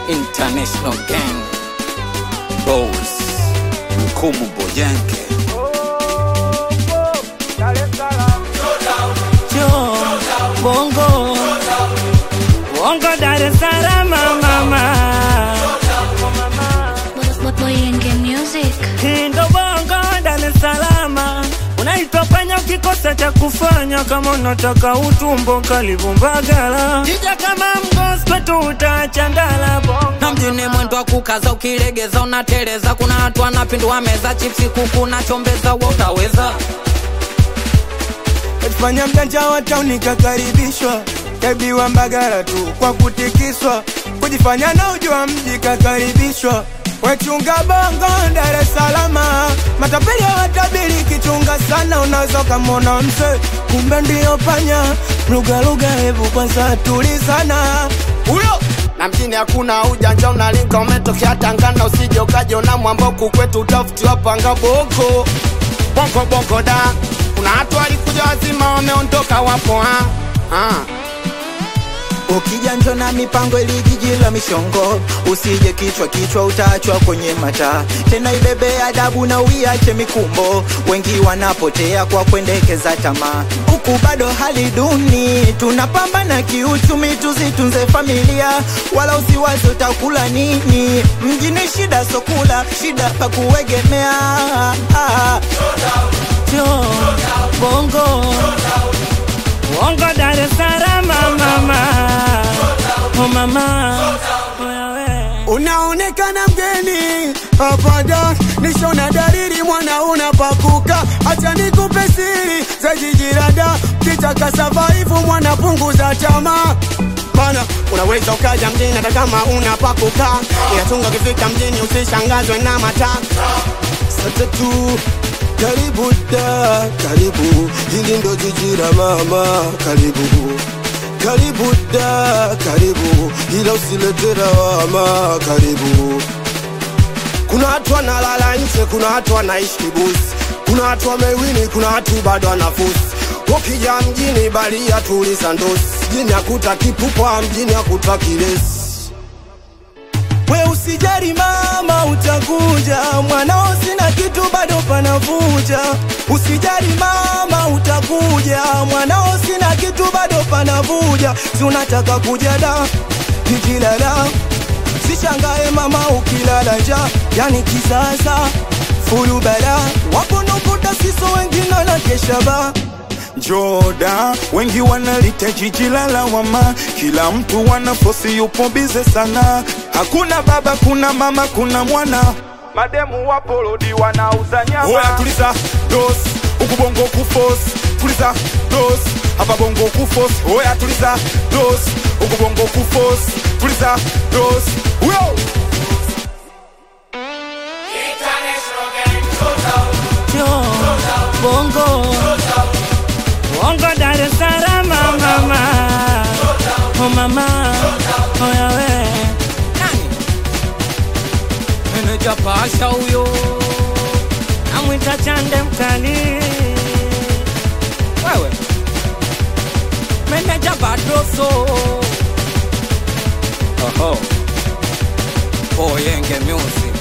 International Gang Boss Mkumu Boyenke Yo, bongo bongo Dar es Salaam mama Boyenge Music. Hii ndo bongo Dar es Salaam unaitwa panya ukikosa cha kufanya kama unataka utumbo karibu Mbagala jija kama mgosi kwetu utachandala bongo na mjini mwendo wa kukaza ukilegeza unateleza kuna watu wanapindua meza chipsi kuku na chombeza wa utaweza Fanya mjanja wa tauni kakaribishwa, kaibiwa Mbagala tu kwa kutikiswa, kujifanya na ujua mji kakaribishwa. Wechunga bongo Dar es Salaam, matapeli hawatabiri kichunga sana, unaweza ukamwona mse kumbe ndio panya. Lugha lugha, hebu kwanza tulizana huyo na mjini hakuna ujanja, unalinga umetokea Tangana, usije ukajiona mwamboku kwetu utafutiwa panga boko bongo bongo da. Kuna watu walikuja wazima wameondoka, wapo ha? Ha. Ukija njo na mipango ili jiji la mishongo, usije kichwa kichwa, utaachwa kwenye mataa. Tena ibebe adabu na uiache mikumbo, wengi wanapotea kwa kuendekeza tamaa. Huku bado hali duni, tunapambana kiuchumi, tuzitunze familia, wala usiwaze utakula nini. Mjini shida sokula, shida pa kuegemea. Ah. Yo, bongo bongo Dar es Salaam mama oh mama Oya we. Unaonekana mgeni hapana, nishona dalili mwana unapakuka. Acha nikupe siri za jiji la Dar, kitaka survive mwana, punguza tamaa Bana, unaweza ukaja mjini hata kama unapakuka, ila chunga ukifika mjini usishangazwe na mataa Sasa tu karibu da, karibu hili ndo jiji la mama, karibu karibu da, karibu ila usilete lawama, karibu Kuna watu wanalala nje, kuna watu wanaishi kibusi, kuna watu wamewini, kuna watu bado wanafusi. Ukija mjini balia tuliza ndosi, mjini hakuta kipupwa, mjini hakuta kilesi. We usijari mama, utakuja mwanao, sina kitu bado panavuja. Usijari mama, utakuja mwanao, sina kitu bado panavuja. Si unataka kuja da jiji la da, sishangae mama ukilala nja, yani kisasa fulu bala wapo nukuta siso wengine na kesha ba Joda, wengi wanalita jiji la lawama, kila mtu wanafosi yupo bize sana. Hakuna baba, kuna mama, kuna mwana, mademu wapo lodi wanauza nyama. Oya, tuliza dos huku bongo kufos, tuliza dos hapa bongo kufos. Oya, tuliza dos huku bongo kufos, tuliza dos huyo Yo, bongo bongo Dar es Salaam mama oh mama oya we nani meneja pasha huyo namwita chande mkali wewe meneja badroso oho Boyenge Music